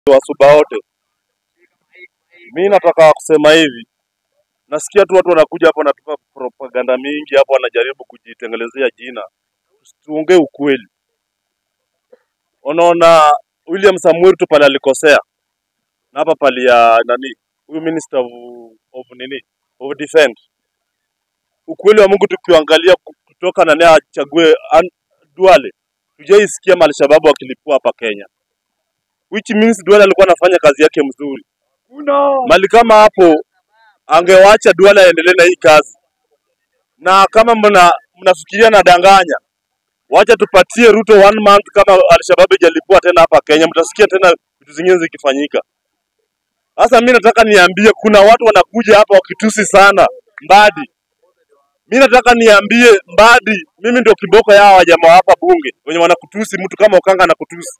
wasuba wote. Mi nataka kusema hivi, nasikia tu watu wanakuja hapo wanatupa propaganda mingi hapo, wanajaribu kujitengelezea jina. Tuongee ukweli. Unaona William Samuel tu pale alikosea, na hapa pale ya nani, huyu minister of, of nini of defense. Ukweli wa Mungu tukiangalia kutoka nani achague An- Duale, tujaisikia Alshababu wakilipua hapa Kenya, which means Duale alikuwa anafanya kazi yake mzuri. Mali kama hapo angewacha Duale aendelee na hii kazi, na kama mna mnafikiria nadanganya, wacha tupatie Ruto one month, kama Alshababu ijalipua tena hapa Kenya, mtasikia tena vitu zingine zikifanyika. Sasa mi nataka niambie, kuna watu wanakuja hapa wakitusi sana Mbadi. Mi nataka niambie Mbadi, mimi ndio kiboko yao wajamaa hapa bunge wenye wanakutusi mtu kama Okanga anakutusi.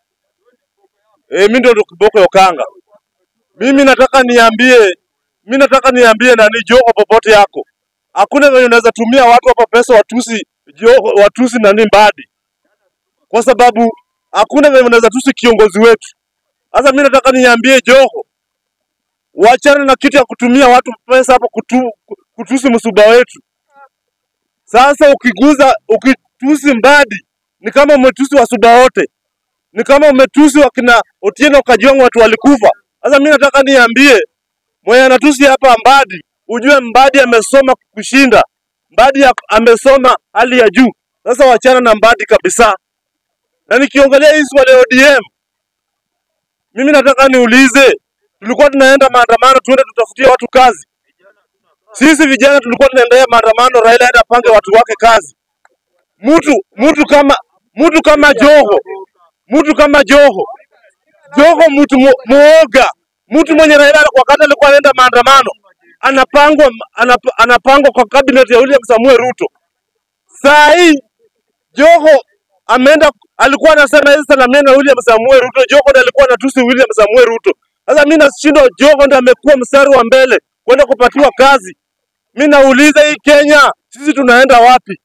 Eh, mimi ndio ndio kiboko ya Okanga. Mimi nataka niambie, mimi nataka niambie nani Joho popote yako. Hakuna venye unaweza tumia watu hapa pesa watusi Joho, watusi nani Mbadi. Kwa sababu hakuna venye unaweza tusi kiongozi wetu. Sasa mimi nataka niambie Joho, wachana na kitu ya kutumia watu pesa hapo kutu, kutusi msuba wetu. Sasa ukiguza ukitusi Mbadi ni kama umetusi wasuba wote, ni kama umetusi wakina Otieno Kajwang' watu walikufa. Sasa mimi nataka niambie mwenye anatusi hapa Mbadi, ujue Mbadi amesoma kushinda, Mbadi ya- amesoma hali ya juu. Sasa wachana na Mbadi kabisa. Na nikiongelea hii swala ya ODM, mimi nataka niulize, tulikuwa tunaenda maandamano tuende tutafutie watu kazi. Sisi vijana tulikuwa tunaendea maandamano, Raila aende apange watu wake kazi. Mtu mtu kama mtu kama Joho, mtu kama Joho, Joho mtu mu- muoga, mtu mwenye Raila wakati alikuwa anaenda maandamano anapangwa anap, anapangwa kwa cabinet ya William Samuel Ruto. Saa hii Joho ameenda, alikuwa anasema hizi salamia na William Samuel Ruto. Joho ndiye alikuwa anatusi William Samuel Ruto. Sasa mimi nashindwa, Joho ndiye amekuwa mstari wa mbele kwenda kupatiwa kazi. Mimi nauliza hii Kenya, sisi tunaenda wapi?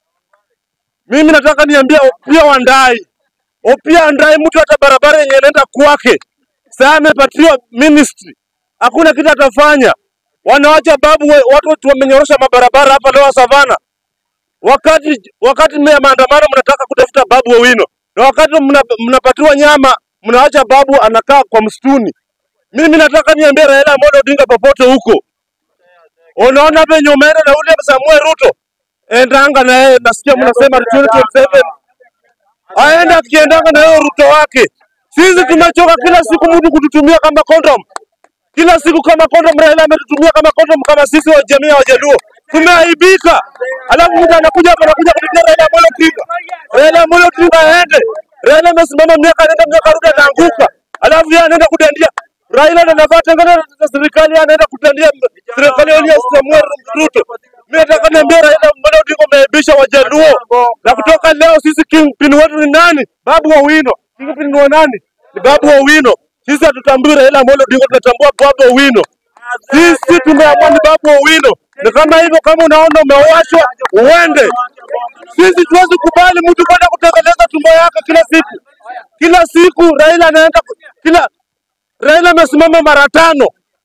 Mimi nataka niambia Opiya Wandayi, Opiya Wandayi, mtu hata barabara yenye inaenda kwake sasa amepatiwa ministry, hakuna kitu atafanya. Wanawacha babu, we, watu wetu wamenyorosha mabarabara hapa leo Savana, wakati wakati mmea maandamano mnataka kutafuta babu Owino, na wakati mna, mnapatiwa nyama mnaacha babu anakaa kwa msituni. Mimi nataka niambie Raila Amolo Odinga popote huko, unaona venye umeenda na William Samuel Ruto, endanga na yeye. Nasikia mnasema 2027 aende akiendanga na yeye Ruto wake. Sisi tumechoka kila siku mtu kututumia kama condom, kila siku kama condom. Raila ametutumia kama condom, kama sisi wa jamii ya Wajaluo tumeaibika. Alafu mtu anakuja hapa anakuja kutetea Raila Amolo Odinga. Raila Amolo Odinga aende. Raila amesimama miaka nenda miaka rudi, anaanguka, alafu yeye anaenda kudandia. Raila ndo anafaa tengana na serikali, yeye anaenda kudandia serikali ya William Samuel Ruto. Mimi nataka niambie Raila Amolo Odinga umeaibisha Wajaluo, na kutoka leo sisi kingpin wetu ni nani? Babu Owino. Kingpin ni wa nani? Ni Babu Owino. Sisi hatutambui Raila Amolo Odinga, tunatambua Babu Owino. Sisi tumeamua ni Babu Owino. Ni kama hivyo, kama unaona umewashwa uende. Sisi tuwezi kubali mtu kwenda kutengeneza tumbo yake kila siku, kila siku. Raila anaenda ku- kila Raila amesimama mara tano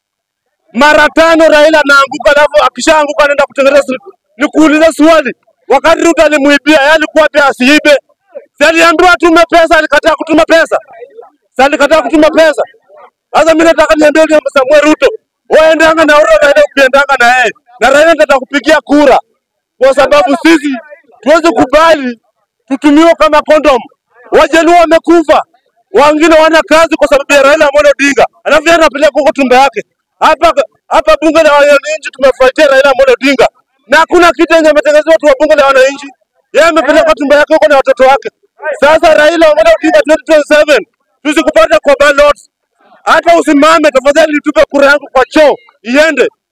mara tano Raila anaanguka, alafu akishaanguka anaenda kutengeneza. siku. Nikuulize swali, wakati Ruto alimuibia, yeye alikuwa pia asiibe? Si aliambiwa atume pesa, alikataa kutuma pesa? Si alikataa kutuma pesa? Sasa mimi nataka niambie William Samuel Ruto, waendanga na Ruto, Raila ukiendanga na yeye, na Raila ndio atakupigia kura, kwa sababu sisi tuwezi kubali tutumiwe kama kondom. Wajaluo wamekufa, wengine wana kazi kwa sababu ya Raila Amolo Odinga, alafu yeye anapeleka huko tumbo yake. Hapa hapa bunge la wananchi tumefuatia Raila Amolo Odinga, na hakuna kitu yenye ametengenezwa watu wa bunge la wananchi. Yeye amepeleka tumbo yake huko na watoto wake. Sasa Raila Amolo Odinga 2027 tusikupata kwa ballot hata usimame tafadhali, nitupe kura yangu kwa choo iende.